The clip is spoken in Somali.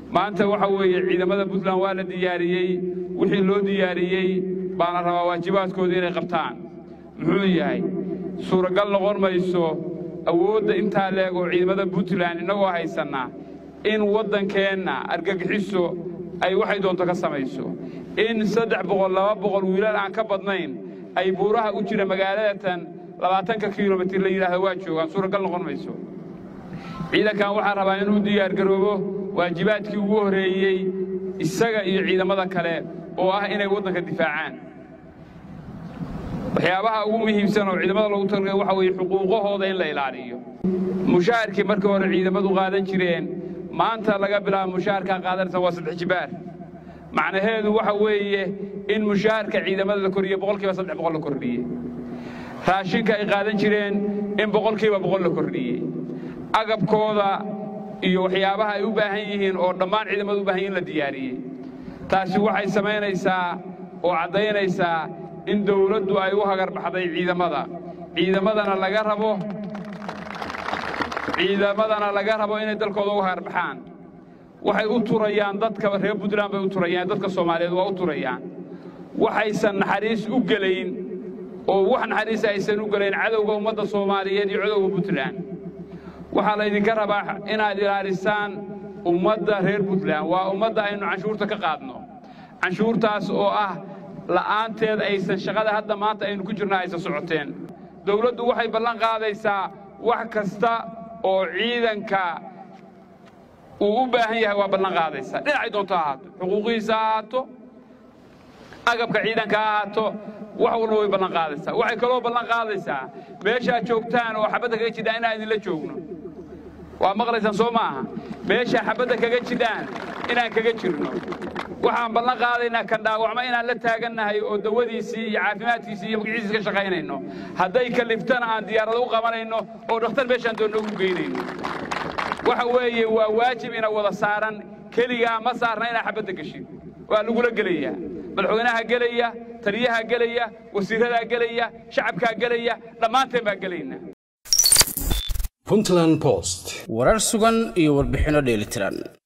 maanta waxa weeye ciidamada puntland waa la diyaariyey wixii loo diyaariyey baana rabaa waajibaadkooda inay qabtaan muxuu yahay suuragal noqon mayso awoodda intaa leeg oo ciidamada puntland innagoo haysannaa in waddankeenna argagixiso ay waxay doonto ka samayso in saddex boqol laba boqol wiilal aan ka badnayn ay buuraha u jira magaaladatan labaatanka kilomitir la yidhaahdo waa joogaan suuragal noqon mayso ciidankan waxaan rabaa inuu diyaargaroobo waajibaadkii ugu horreeyey isaga iyo ciidamada kale oo ah inay waddanka difaacaan waxyaabaha ugu muhiimsan oo ciidamada loogu talagay waxa weeye xuquuqahooda in la ilaaliyo mushaharkii markii hore ciidamadu qaadan jireen maanta laga bilaabo mushaharkaa qaadanaysa waa saddex jibaar macnaheedu waxa weeye in mushaharka ciidamada la kordhiye boqolkiiba saddex boqol la kordhiyey raashinka ay qaadan jireen in boqolkiiba boqol la kordhiyey agabkooda iyo waxyaabaha ay u baahan yihiin oo dhammaan ciidamadu u baahan yihin in la diyaariyey taasi waxay samaynaysaa oo caddaynaysaa in dawladdu ay u hagarbaxday ciidamada ciidamadana laga rabo ciidamadana laga rabo inay dalkooda u hagarbaxaan waxay u turayaan dadka reer puntland bay u turayaan dadka soomaaliyeed waa u turayaan waxaysan naxariis u gelayn oo wax naxariisa aysan u gelayn cadowga ummadda soomaaliyeed iyo cadowga puntland waxaa laydinka rabaa inaad ilaalisaan ummadda reer puntland waa ummadda aynu canshuurta ka qaadno canshuurtaas oo ah la'aanteed aysan shaqada hadda maanta aynu ku jirna aysan socoteen dawladdu waxay ballan qaadaysaa wax kasta oo ciidanka uu u baahan yahay waa ballan qaadaysaa dhinacay doonto ha ahaato xuquuqihiisa ha ahaato agabka ciidanka ha ahaato wax walba way ballan qaadaysaa waxay kaloo ballan qaadaysaa meeshaad joogtaan oo xabadda kaga jidhaan inaan idinla joogno waa maqlaysaan soo maaha meeshaa xabadda kaga jidhaan inaan kaga jirno waxaan ballan qaadaynaa kan dhaawacma inaan la taagannahay oo dawadiisii iyo caafimaadkiisii iyo magaciisii ka shaqaynayno hadday kaliftana aan diyaarado u qabanayno oo dhakhtar meeshaan doonno ugu geynayno waxa weeye waa waajib ina wada saaran keligaa ma saarna inaa xabadda geshin waa lagula gelayaa madaxweynaha gelaya taliyaha gelaya wasiiradaa gelaya shacabkaa gelaya dhammaanteen baa gelayna puntland post warar sugan iyo warbixinno dheelitiran